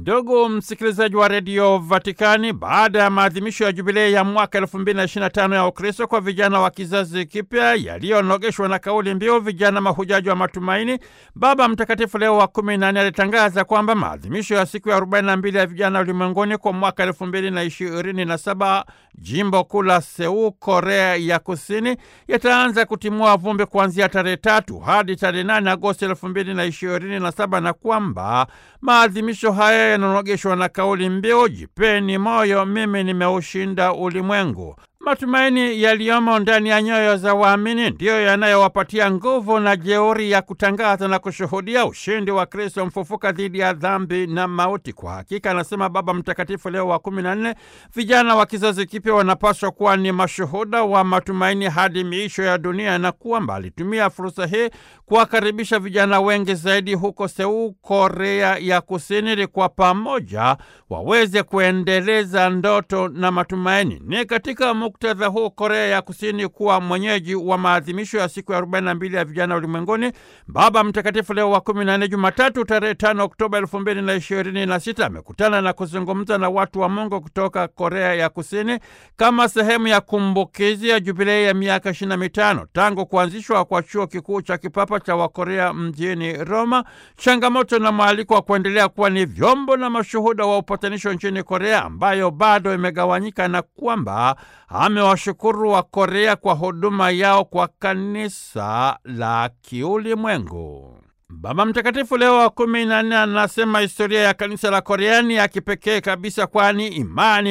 Ndugu msikilizaji wa redio Vatikani, baada ya maadhimisho ya jubilei ya mwaka 2025 ya Ukristo kwa vijana wa kizazi kipya yaliyonogeshwa na kauli mbiu vijana mahujaji wa matumaini, Baba Mtakatifu Leo wa 14 alitangaza kwamba maadhimisho ya siku ya 42 ya vijana ulimwenguni kwa mwaka 2027 jimbo kuu la Seul, Korea ya Kusini, yataanza kutimua vumbi kuanzia tarehe tatu hadi tarehe 8 Agosti 2027 na kwamba maadhimisho haya yananogeshwa na kauli mbiu jipeni moyo, mimi nimeushinda ulimwengu. Matumaini yaliyomo ndani ya nyoyo za waamini ndiyo yanayowapatia nguvu na jeuri ya kutangaza na kushuhudia ushindi wa Kristo mfufuka dhidi ya dhambi na mauti. Kwa hakika, anasema Baba Mtakatifu Leo wa kumi na nne, vijana wa kizazi kipya wanapaswa kuwa ni mashuhuda wa matumaini hadi miisho ya dunia, na kwamba alitumia fursa hii kuwakaribisha vijana wengi zaidi huko Seul, Korea ya Kusini, ili kwa pamoja waweze kuendeleza ndoto na matumaini. Ni katika muktadha huu Korea ya Kusini kuwa mwenyeji wa maadhimisho ya siku ya 42 ya vijana ulimwenguni, Baba Mtakatifu Leo wa 14 Jumatatu tarehe 5 Oktoba 2026 amekutana na kuzungumza na watu wa Mungu kutoka Korea ya Kusini kama sehemu ya kumbukizi ya jubilei ya miaka 25 tangu kuanzishwa kwa chuo kikuu cha kipapa cha Wakorea mjini Roma, changamoto na mwaliko wa kuendelea kuwa ni vyombo na mashuhuda wa upatanisho nchini Korea ambayo bado imegawanyika na kwamba amewashukuru wa Korea kwa huduma yao kwa kanisa la kiulimwengu. Baba Mtakatifu Leo wa kumi na nne anasema historia ya kanisa la Korea ni ya kipekee kabisa, kwani imani